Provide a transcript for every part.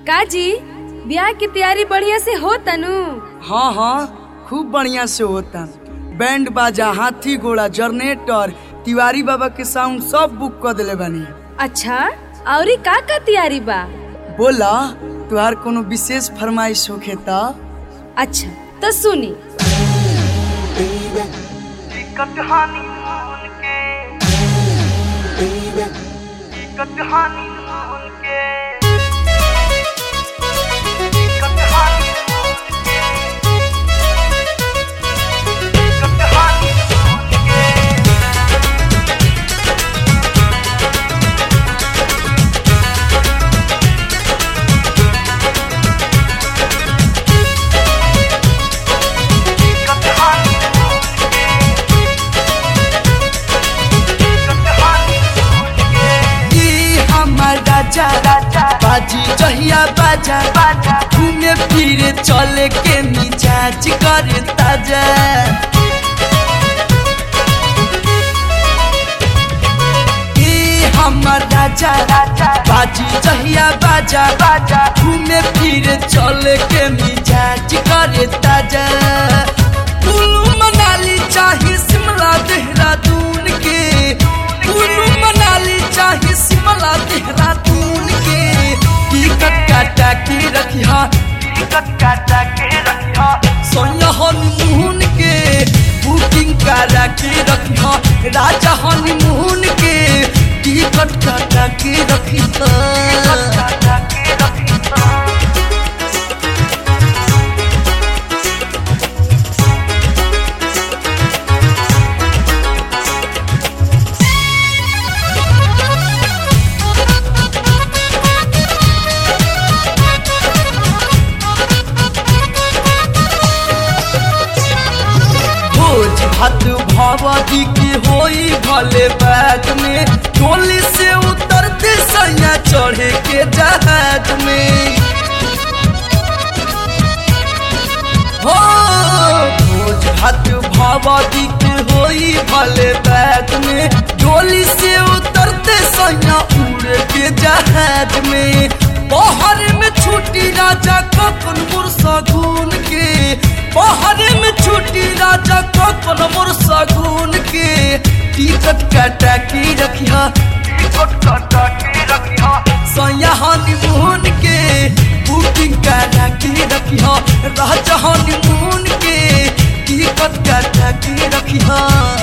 काजी ब्याह की तैयारी बढ़िया से हो तनु हाँ हाँ खूब बढ़िया से होता बैंड बाजा हाथी घोड़ा जनरेटर तिवारी बाबा के साउंड सब बुक कर दिले बानी अच्छा औरी का का तैयारी बा बोला तुहार कोनो विशेष फरमाइश होखे त अच्छा तो सुनी ई हमर राजा बाजी जहिया बाजा घूमे फिरे चले के मिजाज करे ताजा ई हमर राजा बाजी जहिया बाजा घूमे फिरे चले के मिजाज करे ताजा कुल्लू मनाली चाहे शिमला देहरादून के कुल्लू मनाली चाहे शिमला देहरादून के टिकट काटा के रखिया सोया हनीमून के बुकिंग करा के रखिया राजा हनीमून के टिकट काटा के रखिया भोज भात भगवती की होई भले बैग में टोली से उतरते सैया चढ़े के जहाज में हो भोज भात भगवती की होई भले बैग में टोली से उतरते सैया उड़ के जहाज में बहर में छुट्टी राजा कपन मुरसा गुन के बहर में छुट्टी राजा कपन मुरसा गुन के टिकट काटा के रखिया सैया हनीमून के बुकिंग करा के रखिया राजा हनीमून के टिकट काटा के रखिया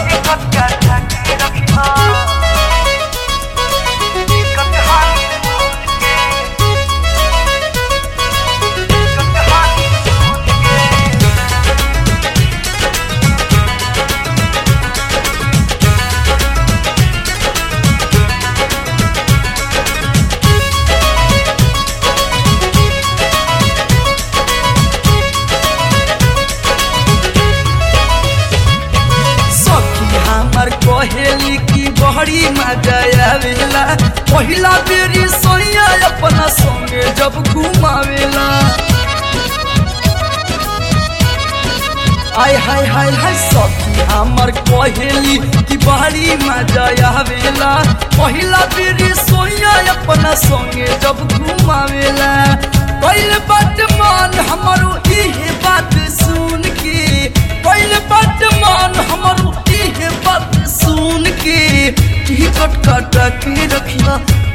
सखी हमर कहेली की बहरी मजा आवेला पहिला बेरी सोया अपना संगे जब घुमावेला आय हाय हाय हाय सखी हमर कहेली की बहरी मजा आवेला पहिला बेरी सोया अपना संगे जब घुमावेला पहले बात मान हमारो इहे बात सुन के पहले बात मान हमारो इहे बात सुन के टिकट काटा के रखिया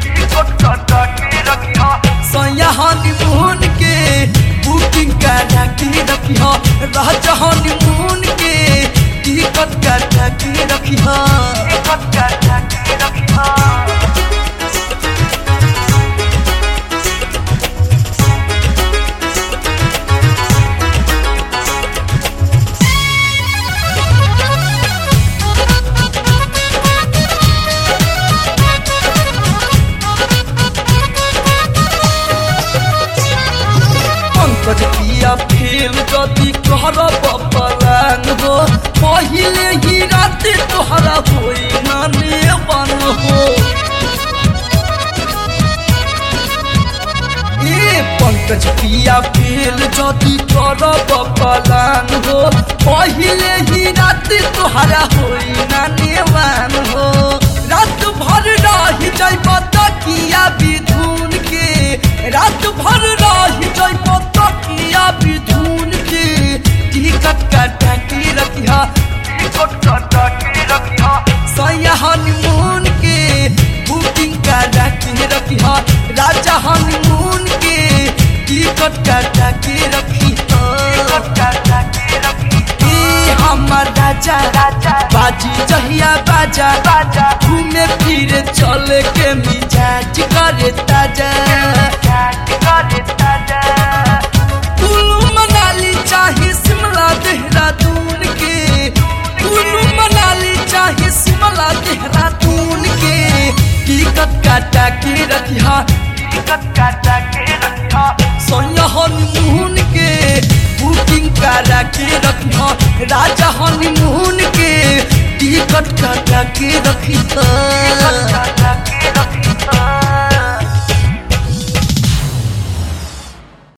सैया हनीमून के बुकिंग करा के रखिया राजा हनीमून के टिकट काटा के रखिया पंकज पिया फेल गति कहर बपलान हो पहिले ही रात तोहरा होई नाने बन हो ए पंकज पिया फेल जदि कर बपलान हो पहिले ही रात तोहरा होई नाने बन हो रात भर रही जाई तकिया बिधुन के रात भर सैया हनीमून के बुकिंग करा के रखी हा राजा हनीमून के टिकट काटा के रखी ए हमर राजा बाजी जहिया बाजा घूमे फिरे चले के मिजाज करे ताजा कुल्लू मनाली चाहे शिमला देहरादून के कुल्लू मनाली चाहे शिमला देहरादून के टिकट काटा के रखिया सोनिया हनीमून के बुकिंग करा के रखिया राजा हनीमून के टिकट काटा के रखिया